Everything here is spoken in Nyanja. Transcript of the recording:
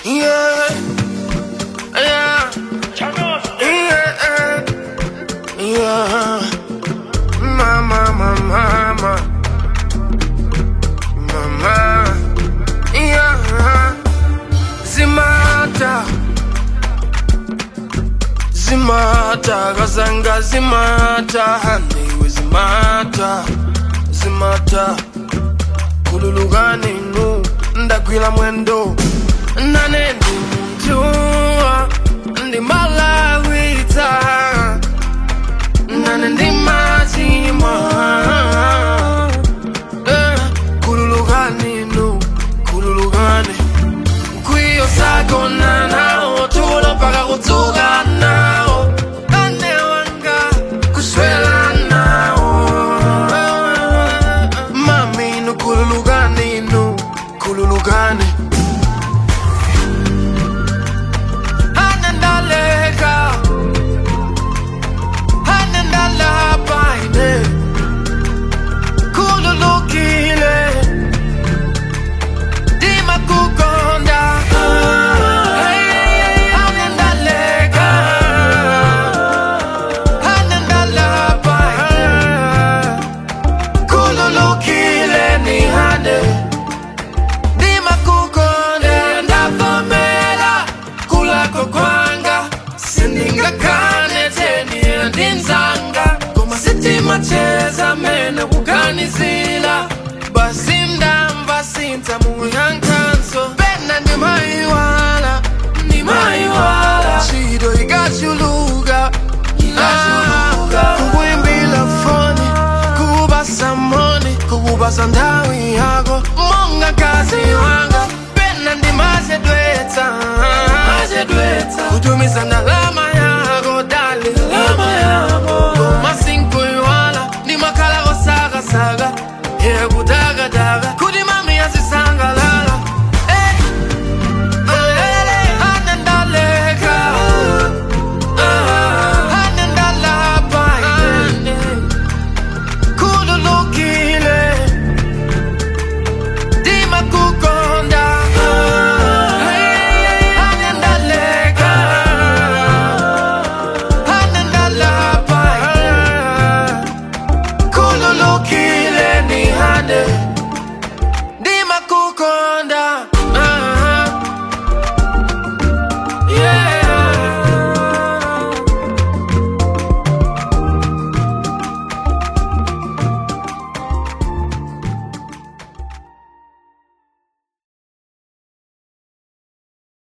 Yeah. Yeah. Yeah. Yeah. Mama, mama, mama. Mama. Yeah. Zimata. Zimata. Kazanga zimata. Haniwe zimata. Zimata. kululukani nu ndagwira mwendo nane ndi munthu ndi malawita nane ndi machimwa Eh, kululukani nu kululukani kwiyo sagona nawo tulo mpaka kudzuka nawo ane wanga kuswela nawo mami nu kululukani nu kululukani anandaleka anandalapa ine kululukile dima kukonda anandaleka anandalapa kululukile ni hane dima kukonda ndavomela kulako kwanga sindingakane teni ndinzanga koma sitima cheza mene kuganizila basi ndamva sinza muyankanso pena ndimaiwala ndimaiwala chido ikachuluka kukuimbila foni kubasa moni kubasa ndawi yako monga kazi wanga pena ndimazedwetsa kutumiza ndalama